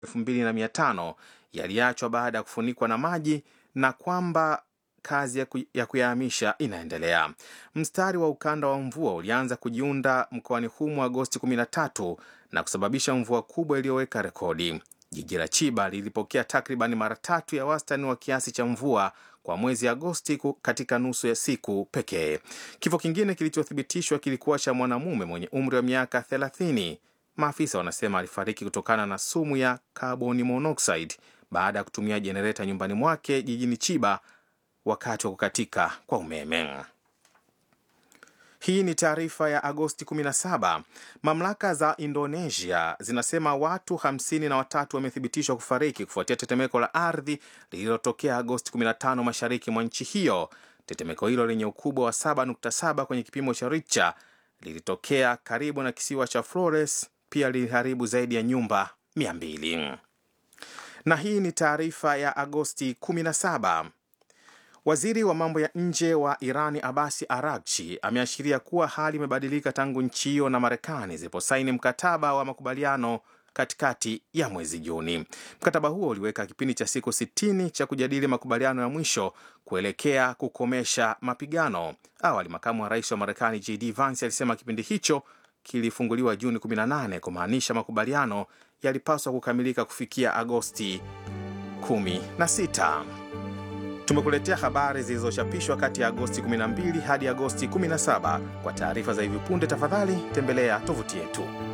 2500 yaliachwa baada ya kufunikwa na maji na kwamba kazi ya, ku, ya kuyahamisha inaendelea. Mstari wa ukanda wa mvua ulianza kujiunda mkoani humo Agosti 13 na kusababisha mvua kubwa iliyoweka rekodi. Jiji la Chiba lilipokea takriban mara tatu ya wastani wa kiasi cha mvua kwa mwezi Agosti katika nusu ya siku pekee. Kifo kingine kilichothibitishwa kilikuwa cha mwanamume mwenye umri wa miaka 30. Maafisa wanasema alifariki kutokana na sumu ya carbon monoxide baada ya kutumia jenereta nyumbani mwake jijini Chiba wakati wa kukatika kwa umeme. Hii ni taarifa ya Agosti 17. Mamlaka za Indonesia zinasema watu hamsini na watatu wamethibitishwa kufariki kufuatia tetemeko la ardhi lililotokea Agosti 15 mashariki mwa nchi hiyo. Tetemeko hilo lenye ukubwa wa 7.7 kwenye kipimo cha Richter lilitokea karibu na kisiwa cha Flores, pia liliharibu zaidi ya nyumba 200. Na hii ni taarifa ya Agosti 17. Waziri wa mambo ya nje wa Irani Abasi Aragchi ameashiria kuwa hali imebadilika tangu nchi hiyo na Marekani ziliposaini mkataba wa makubaliano katikati ya mwezi Juni. Mkataba huo uliweka kipindi cha siku 60 cha kujadili makubaliano ya mwisho kuelekea kukomesha mapigano. Awali, makamu wa rais wa Marekani JD Vance alisema kipindi hicho kilifunguliwa Juni 18 kumaanisha makubaliano yalipaswa kukamilika kufikia Agosti 16. Tumekuletea habari zilizochapishwa kati ya Agosti 12 hadi Agosti 17. Kwa taarifa za hivi punde, tafadhali tembelea tovuti yetu.